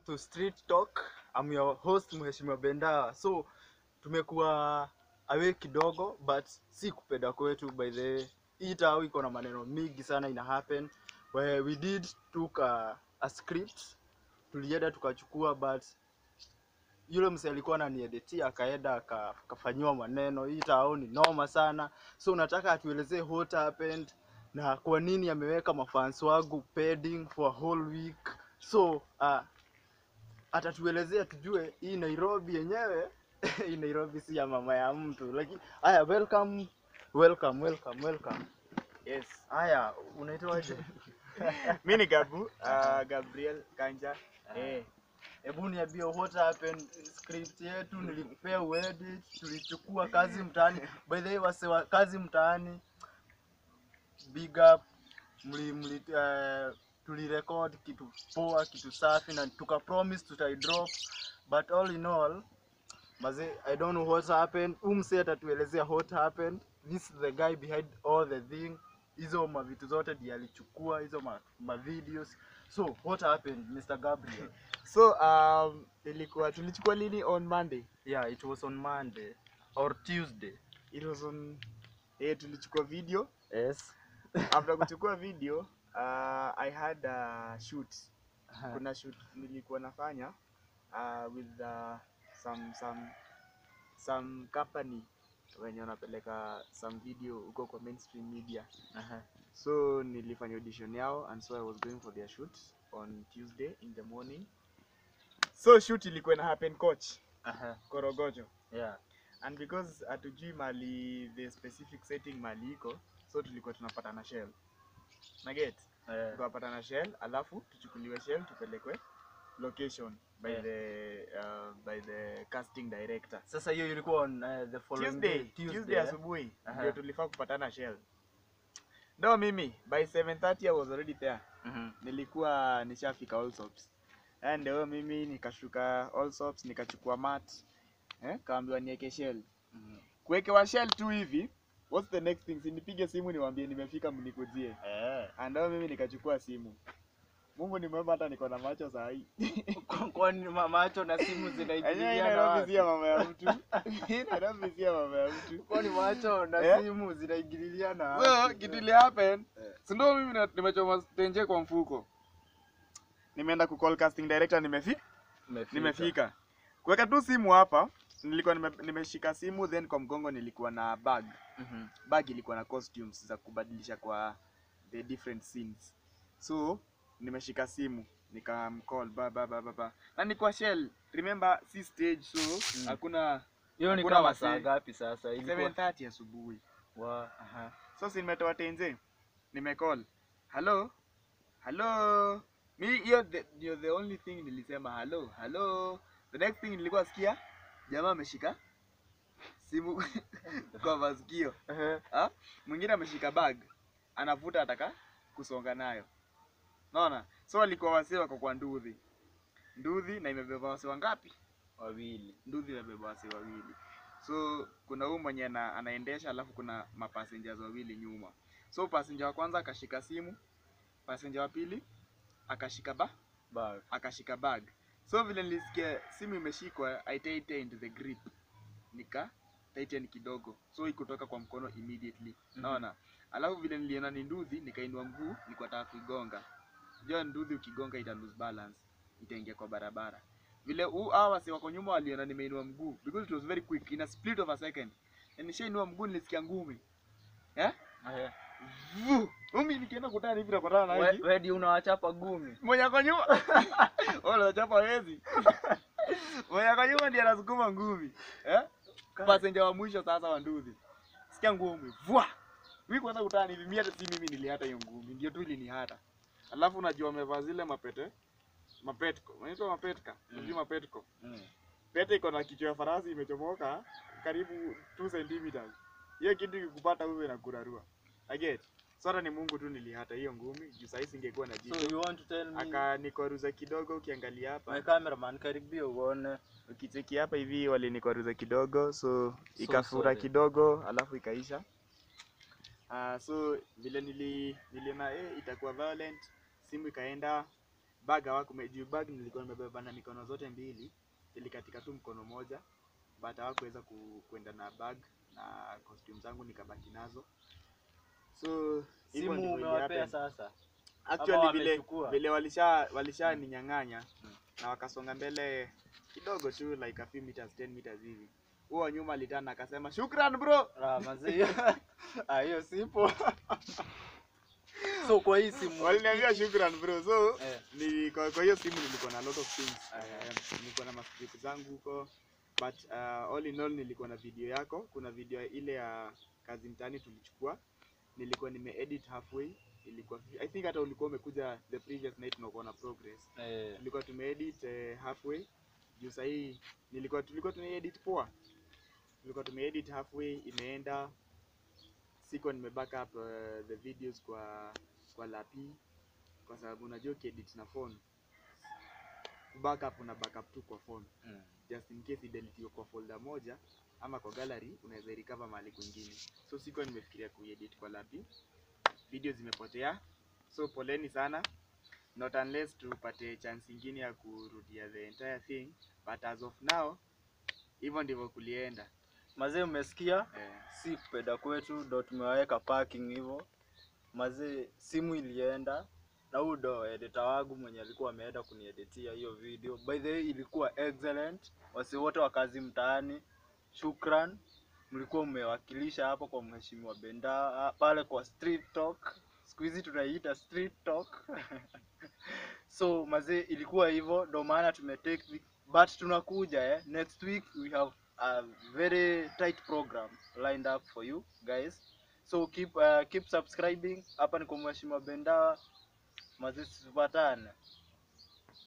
to Street Talk. I'm your host Mheshimiwa Bendawa. So tumekuwa away kidogo but si kupenda kwetu by the way. Hii tao iko na maneno mingi sana ina happen where we did took a, a script tulienda tukachukua but yule mse alikuwa ananieditia akaenda aka- akafanyiwa maneno. Hii tao ni noma sana, so nataka atuelezee what happened na kwa nini ameweka mafans wangu pending for a whole week. So uh, atatuelezea tujue hii Nairobi yenyewe hii Nairobi si ya mama ya mtu, lakini haya, welcome welcome welcome welcome. Yes. Haya, unaitwaje? Mi ni Gabu, uh, Gabriel Kanja. Eh, Hebu niambie what happened. Script yetu nilikupea uedit, tulichukua kazi mtaani. By the way, wase wa kazi mtaani, big up, mli mli uh, tulirecord kitu poa, kitu safi na tuka promise tutai drop, but all in all maze, I don't know what happened. Umse atatuelezea what happened. This is the guy behind all the thing. Hizo mavitu zote ndiye alichukua hizo ma, ma videos. So what happened Mr. Gabriel? so um, ilikuwa tulichukua lini on Monday? Yeah, it was on Monday or Tuesday. It was on eh, tulichukua video. Yes. After kuchukua video, uh, I had a shoot. Kuna shoot nilikuwa nafanya uh, with uh, some some some company wenye wanapeleka some video huko kwa mainstream media. Aha. So nilifanya audition yao and so I was going for their shoot on Tuesday in the morning. So shoot ilikuwa ina happen coach Aha. Korogocho Yeah. and because hatujui mali the specific setting mali iko so tulikuwa tunapatana shell na get Eh, tukapatana shell alafu tuchukuliwe shell tupelekwe location by Yeah. the uh, by the casting director Sasa hiyo ilikuwa on uh, the following Tuesday, day, Tuesday eh? asubuhi Aha. ndio tulifaa kupatana shell ndo mimi by 7:30 I was already there Mhm. nilikuwa nishafika Allsops. Eh, ndio mimi nikashuka Allsops nikachukua mat. Eh, kaambiwa niweke shell. Mhm. Kuwekewa shell tu hivi, what's the next thing? Si nipige simu niwaambie nimefika mnikujie. Eh. Ah, Ndio mimi nikachukua simu. Mungu ni mwema hata niko na macho saa hii. Kwa- Kwani ma- macho na simu Enyewe zinaingiliana Nairobi wapi? si ya mama ya mtu. Hii Nairobi si ya mama ya mtu. Kwani macho na Eh? simu zinaingiliana So, wapi? kitu ili happen, Eh. si ndio mimi na- nimechoma tenje kwa mfuko. Nimeenda ku call casting director nimefika. Umefika. nimefika kuweka tu simu hapa nilikuwa nime, nimeshika simu then kwa mgongo nilikuwa na bag Mhm. bag ilikuwa na costumes za kubadilisha kwa the different scenes so nimeshika simu nikamcall ba ba ba ba ba na ni kwa shell remember si stage so Mm. hakuna Hiyo ni Hakuna kama wasee. saa ngapi sasa? Ilikuwa 7:30 asubuhi wa aha. so si nimetoa tenze nimecall hello hello mi hiyo the- ndio the only thing nilisema hello hello the next thing nilikuwa sikia jamaa ameshika simu kwa masikio Ehe. Ah, mwingine ameshika bag anavuta ataka kusonga nayo naona so walikuwa wasee wako kwa nduthi nduthi na imebeba wasee wangapi Wawili. nduthi imebeba wasee wawili so kuna huyu mwenye ana, anaendesha alafu kuna mapassengers wawili nyuma so passenger wa kwanza akashika simu passenger wa pili akashika ba Bag. akashika bag so vile nilisikia simu imeshikwa i tightened the grip nika tighten kidogo so ikutoka kwa mkono immediately Mhm. naona alafu vile niliona ni nduthi nikainua mguu nilikuwa nataka kuigonga jua nduthi ukigonga ita lose balance itaingia kwa barabara vile huu hawa wasi wako nyuma waliona nimeinua mguu because it was very quick in a split of a second na nishainua mguu nilisikia ngumi eh Ehe. Vu! Umi nikienda kutana hivi nakutana na We- hivi Wedi unawachapa gumi. mwenye ako nyuma wala unachapa wezi mwenye ako nyuma ndiye anasukuma ngumi eh passenger wa mwisho sasa wa nduthi sikia ngumi vwa mimi kwanza kutana hivi mimi hata si mimi nilihata hiyo ngumi ndio tu ilinihata alafu unajua amevaa zile mapete mapetko unaitwa mapetka Mm. unajua mapetko Mm. pete iko na kichwa ya farasi imechomoka karibu 2 centimeters hiyo kitu ikikupata wewe na kurarua i get so hata ni Mungu tu nilihata hiyo ngumi juu sahii singekuwa na So jicho you want to tell me akanikwaruza kidogo ukiangalia my hapa cameraman karibia uone. ukicheki hapa hivi walinikwaruza kidogo so So ikafura sorry. kidogo alafu ikaisha uh, so vile nili niliona eh, itakuwa violent simu ikaenda bag hawakume juu bag nilikuwa nimebeba na mikono zote mbili ilikatika tu mkono moja but hawakuweza ku, kuenda na bag na costume zangu nikabaki nazo so hivyo Simu ndivyo umewapea ilihappen. sasa. actually vile wamechukua? vile walisha walisha ninyang'anya na wakasonga mbele kidogo tu like a few meters 10 meters hivi huo wa nyuma alitana akasema shukran bro Ah, mazee. Ah, hiyo sipo. so kwa hii simu waliniambia shukran bro so Eh. ni kwa, kwa hiyo simu nilikuwa na lot of things Aha. uh, nilikuwa na mascript zangu huko but uh, all in all nilikuwa na video yako kuna video ile ya kazi mtaani tulichukua nilikuwa nimeedit halfway ilikuwa i think hata ulikuwa umekuja the previous night na ukaona progress eh, tulikuwa tumeedit eh, halfway juu sahii nilikuwa tulikuwa tumeedit poa tulikuwa tumeedit halfway imeenda siko nime backup uh, the videos kwa kwa lapi kwa sababu unajua ukiedit na phone backup una backup tu kwa phone mm. just in case ideletiwe kwa folder moja ama kwa gallery unaweza recover mahali kwingine so siko nimefikiria kuedit kwa lapi video zimepotea so poleni sana not unless tupate chance ingine ya kurudia the entire thing but as of now hivyo ndivyo kulienda mazee umesikia eh, si kupenda kwetu ndo tumewaweka parking hivyo mazee simu ilienda na huyu ndo editor wangu mwenye alikuwa ameenda kunieditia hiyo video by the way ilikuwa excellent wasi wote wa kazi mtaani shukran mlikuwa mmewakilisha hapo kwa mheshimiwa benda ah, pale kwa street talk siku hizi tunaiita street talk so mazee ilikuwa hivyo ndo maana tumetake the- but tunakuja eh. next week we have a very tight program lined up for you guys so keep uh, keep subscribing hapa ni kwa mheshimiwa bendawa mazee tupatane